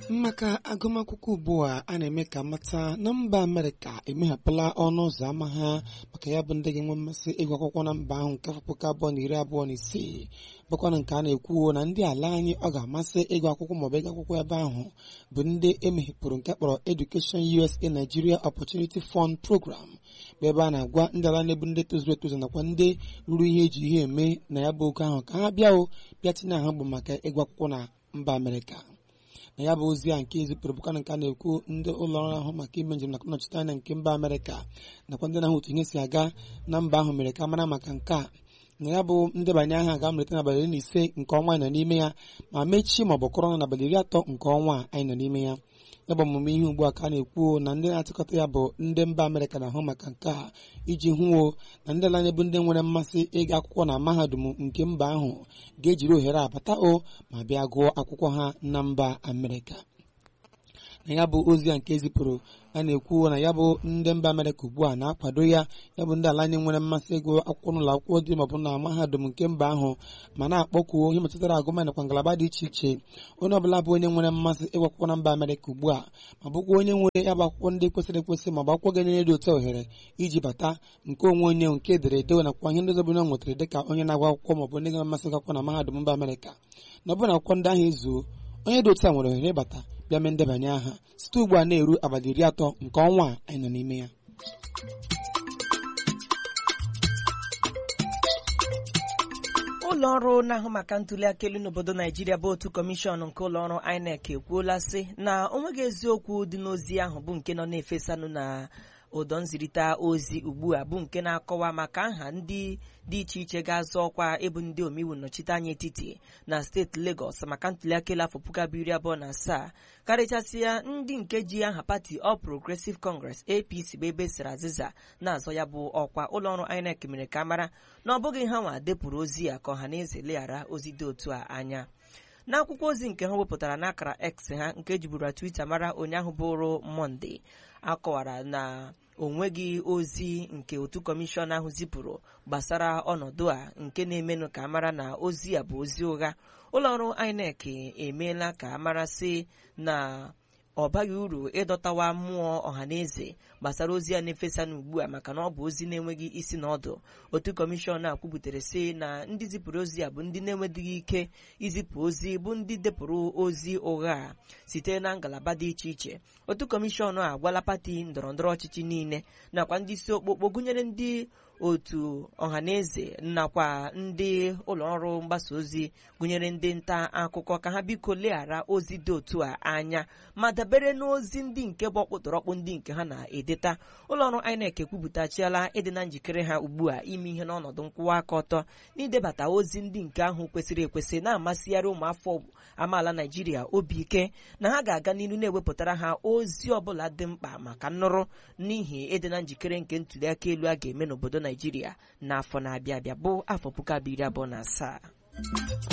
maka agụmakwụkwọ ugbu a a na-eme ka mata na mba amerịka emeghapụla ọnụ ụzọ ámá ha maka ya bụ ndị ga-enwe mmasị ịgụ akwụkwọ na mba ahụ nke afọ puku abụọ na iri abụọ na isii bụkwana nke a na-ekwu na ndị ala anyị ọ ga-amasị ịgụ akwụkwọ maọbụ ịgụ akwụkwọ ebe ahụ bụ ndị emeghepụrụ nke kpọrọ Education USA Nigeria Opportunity Fund Program bụ ebe a na-agwa ndị ala na-ebu ndị tozuru etozu nakwa ndị ruru ihe eji ihe eme na ya bụ oge ahụ ka ha bịa o bịa tinye ahụ bụ maka ịgụ akwụkwọ na mba amerịka na ya bụ ozi a nke ezipụrụ bụkana nke a na-ekwu ndị ụlọ ọrụ ahụ maka ime njem nakwa nnọchite anya nke mba amerịka nakwa ndị na-ahụ otu ihe si aga na mba ahụ mere ka mara maka nke a na ya bụ ndebanye aha ga-amalite n'abalị iri na ise nke ọnwa anyị nọ n'ime ya ma mechie ma ọ bụ kọrọ n'abalị iri atọ nke ọnwa anyị nọ n'ime ya ya bụ ọmụmụ ihe ugbu a ka a na-ekwu na ndị na-achịkọta ya bụ ndị mba amerịka na-ahụ maka nke a iji hụo na ndị ala bụ ndị nwere mmasị ịga akwụkwọ na mahadum nke mba ahụ ga-ejiri ohere abata o ma bịa gụọ akwụkwọ ha na mba amerịka na ya bụ ozi a nke ezipụrụ a na-ekwu na ya bụ ndị mba amerịka ugbu a na-akwado ya ya bụ ndị ala anyị nwere mmasị ịgụ akwụkwọ n'ụlọ akwụkwọ dị maọbụ na mahadum nke mba ahụ ma na-akpọkuo ihe metụtara agụma nakwa ngalaba dị iche iche onye ọbụla bụ onye nwere mmasị ịgụ akwụkwọ na mba amerịka ugbu a ma bụkwa onye nwere ya bụ akwụkwọ ndị kwesịrị ekwesị ma ọ bụ akwụkwọ ga-enyere dị otu ohere iji bata nke onwe onye nke edere edewe nakwa ihe ndị ọzọ bụ na nwetara dịka onye na-agụ akwụkwọ maọbụ ndị nwere mmasị ịgụ akwụkwọ na mahadum mba amerịka na ọ bụrụ na akwụkwọ ndị ahụ ezuo onye dị otu a nwere ohere ịbata bịa mee ndebanye aha site ugbu a na-eru abalị iri atọ nke ọnwa a anyị nọ n'ime ya ụlọ ọrụ na-ahụ maka ntuli aka elu n'obodo naijiria bụ otu kọmishọn nke ụlọ ọrụ INEC ekwuola sị na onweghị eziokwu dị n'ozi ahụ bụ nke nọ na-efesanụ na ụdọ nzirịta ozi ugbu a bụ nke na-akọwa maka nha ndị dị iche iche ga-azọ ọkwa ịbụ ndị omeiwu nnọchiteanya etiti na steeti Lagos maka ntụliaka elu afọ puku abụọ iri abụọ na asaa karịchasịa ndị nke ji aha pati All Progressive Congress APC bụ ebe siri azịza na-azọ ya bụ ọkwa ụlọọrụ INEC mere ka mara na ọ bụghị ha nwa depụrụ ozi ya ka ọha na eze leghara ozi dị otu a anya n'akwụkwọ ozi nke ha wepụtara n'akara X ha nke ejiburu Twitter mara ụnyaahụ bụrụ Mọnde akọwara na onweghị ozi nke otu kọmishọn ahụ zipụrụ gbasara ọnọdụ a nke na-emenụ ka mara na ozi a bụ ozi ụgha ụlọọrụ INEC emeela ka mara sị na ọ baghị uru ịdọtawa mmụọ ọhaneze gbasara ozi a na-efesa n'ugbu a maka na ọ bụ ozi na-enweghị isi na ọdụ otu kọmishọn a kwubutere sị na ndị zipụrụ ozi a bụ ndị na-enwedịghị ike izipụ ozi bụ ndị depụrụ ozi ụgha a site na ngalaba dị iche iche otu kọmishọn a agwala pati ndọrọndọrọ ọchịchị niile nakwa ndị isi okpokpo gụnyere ndị otu ọhaneze nakwa ndị ụlọọrụ mgbasa ozi gụnyere ndị nta akụkọ ka ha biko leghara ozi dị otu a anya ma dabere n'ozi ndị nke bụ ọkpụtọrọkpụ ndị nke ha na-edeta ụlọọrụ INEC ekwupụtachiela ịdị na njikere ha ugbu a ime ihe n'ọnọdụ nkwụwa aka ọtọ n'idebata ozi ndị nke ahụ kwesịrị ekwesị na-amasịgharị ụmụafọ amaala Naijiria obi ike na ha ga-aga n'ihu na-ewepụtara ha ozi ọbụla dị mkpa maka nnụrụ n'ihi ịdị na njikere nke ntụliaka elu a ga-eme n'obodo Naijiria n'afọ na-abịa abịa bụ afọ puku abụọ iri abụọ na asaa